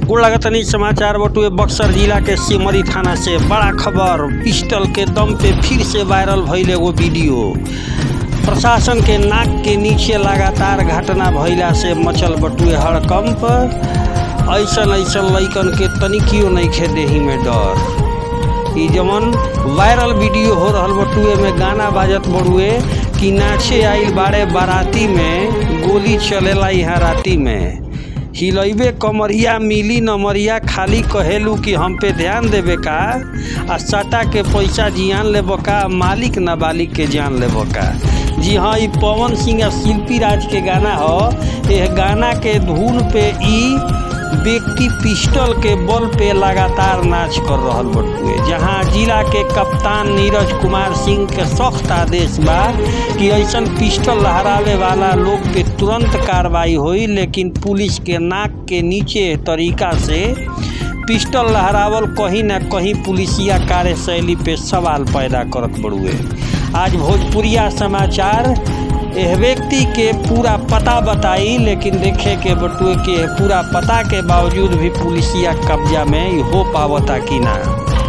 गोड़ लगतनी समाचार बटुए बक्सर जिला के सिमरी थाना से बड़ा खबर पिस्टल के दम पे फिर से वायरल भइल एगो वीडियो प्रशासन के नाक के नीचे लगातार घटना भइला से मचल बटुए हड़कंप ऐसन ऐसन लइकन के तनिकियो नइखे देही में डर ई जवन वायरल वीडियो हो रहल बटुए में गाना बाजत बड़ुए कि नाचे आइल बाड़े बाराती में गोली चलेला यहाँ राती में हिलैबे कमरिया मिली नमरिया खाली कहेलू कि हम पे ध्यान देवे का आ सटा के पैसा जियान लेब का मालिक नाबालिग के जान लेब का जी हाँ ई पवन सिंह आ शिल्पी राज के गाना ह यह गाना के धुन पे ई व्यक्ति पिस्टल के बल पे लगातार नाच कर रहल बटुए जहां जिला के कप्तान नीरज कुमार सिंह के सख्त आदेश बा कि ऐसन पिस्टल लहरावे वाला लोग पे तुरंत कार्रवाई होई लेकिन पुलिस के नाक के नीचे तरीका से पिस्टल लहरावल कहीं ना कहीं पुलिसिया कार्यशैली पे सवाल पैदा करत बड़ुए आज भोजपुरिया समाचार एह व्यक्ति के पूरा पता बताई लेकिन देखे के बटुए के पूरा पता के बावजूद भी पुलिसिया कब्जा में हो पावता कि ना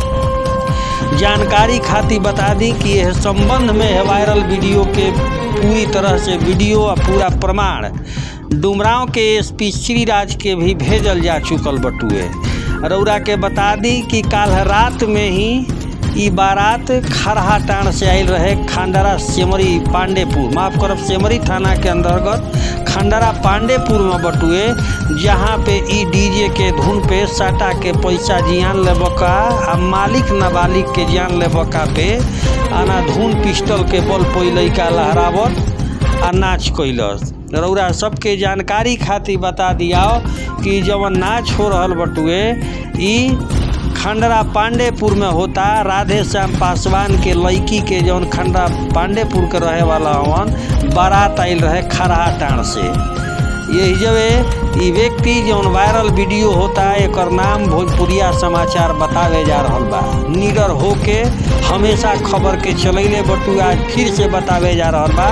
जानकारी खातिर बता दी कि यह संबंध में है वायरल वीडियो के पूरी तरह से वीडियो और पूरा प्रमाण डुमराव के एसपी श्रीराज के भी भेजल जा चुकल बटुए रौरा के बता दी कि काल रात में ही ई बारात खरहा टाण से आयल रहे खंडरा सेमरी पांडेपुर माफ करब सेमरी थाना के अंतर्गत खंडरा पांडेपुर में बटुए जहाँ पे ई डीजे के धुन पे साटा के पैसा जियान लेबका आ मालिक नाबालिग के जान लेबका पे आना धुन पिस्टल के बल पे लैका लहरावत आ नाच कैलस रौरा सबके जानकारी खातिर बता दियाओ कि जवन नाच हो रहल बटुए ई खंडरा पांडेपुर में होता राधे श्याम पासवान के लड़की के जौन खंडरा पांडेपुर के रहे वाला हवन बारात आयल रहे खरहा टाण से यही जब ई व्यक्ति जौन वायरल वीडियो होता है एक नाम भोजपुरिया समाचार बतावे जा रहा बा निडर होके हमेशा खबर के चलैले बटू आज फिर से बतावे जा रहा बा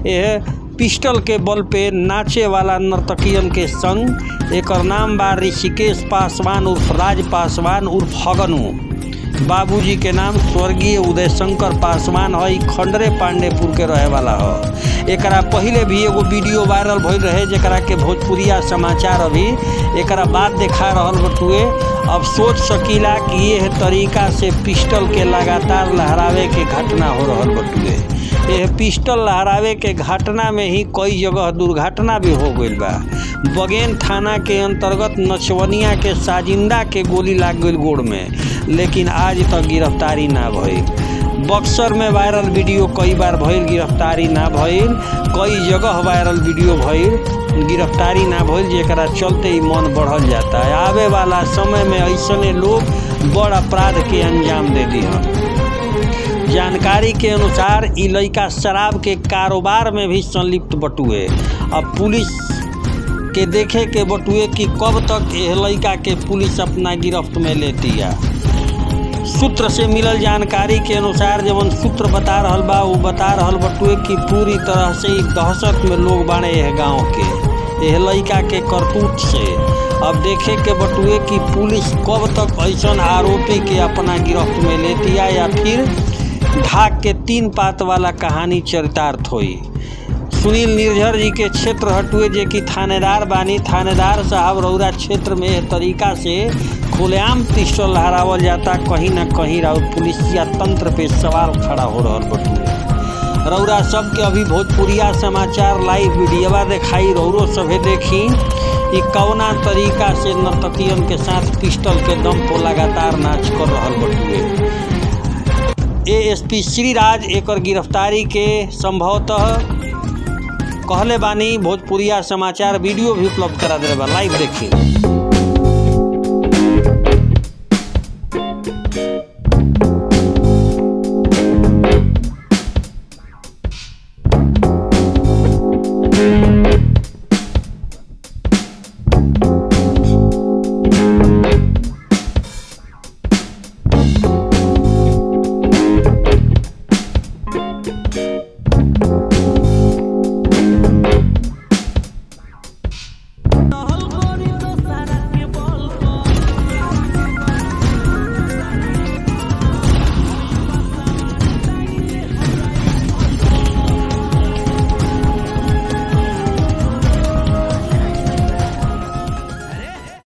यह पिस्टल के बल पे नाचे वाला नर्तकियन के संग एकर नाम बा ऋषिकेश पासवान उर्फ राज पासवान उर्फ हगनू बाबूजी के नाम स्वर्गीय उदय शंकर पासवान है खंडरे पांडेपुर के रहे वाला है एकरा पहले भी एगो वीडियो वायरल भइल रहे जरा के भोजपुरिया समाचार अभी एकरा बाद देखा रहल बटुए अब सोच सकीला कि यह तरीका से पिस्टल के लगातार लहरावे के घटना हो रहल बटुए यह पिस्टल लहरावे के घटना में ही कई जगह दुर्घटना भी हो गई बा बगेन थाना के अंतर्गत नचवनिया के साजिंदा के गोली लाग गई गोड़ में लेकिन आज तक गिरफ्तारी ना भइल बक्सर में वायरल वीडियो कई बार भइल गिरफ्तारी ना भइल कई जगह वायरल वीडियो भइल गिरफ्तारी ना भइल जेकरा चलते ही मन बढ़ल जाता है आवे वाला समय में ऐसने लोग बड़ अपराध के अंजाम दे दी जानकारी के अनुसार ई लड़का शराब के कारोबार में भी संलिप्त बटुए अब पुलिस के देखे के बटुए कि कब तक यह लड़का के पुलिस अपना गिरफ्त में लेती है सूत्र से मिलल जानकारी के अनुसार जवन सूत्र बता रहल बा वो बता रहल बटुए कि पूरी तरह से ई दहशत में लोग बाड़े यह गांव के यह लड़का के करतूत से अब देखे के बटुए कि पुलिस कब तक ऐसा आरोपी के अपना गिरफ्त में लेती है या फिर ढाक के तीन पात वाला कहानी चरितार्थ हुई सुनील निर्झर जी के क्षेत्र हटुए जे कि थानेदार बानी थानेदार साहब रौरा क्षेत्र में एह तरीका से खुलेआम पिस्टल लहरावल जाता कहीं ना कहीं राउर पुलिसिया तंत्र पे सवाल खड़ा हो रहा बटुए रौरा सबके अभी भोजपुरिया समाचार लाइव वीडियोवा दिखाई रौरो सभे देखी ई कौना तरीका से नर्तकियन के साथ पिस्टल के दम पर लगातार नाच कर रहा बटुए एएसपी श्रीराज एकर गिरफ्तारी के संभवतः कहले बानी भोजपुरिया समाचार वीडियो भी उपलब्ध करा दे बा लाइव देखी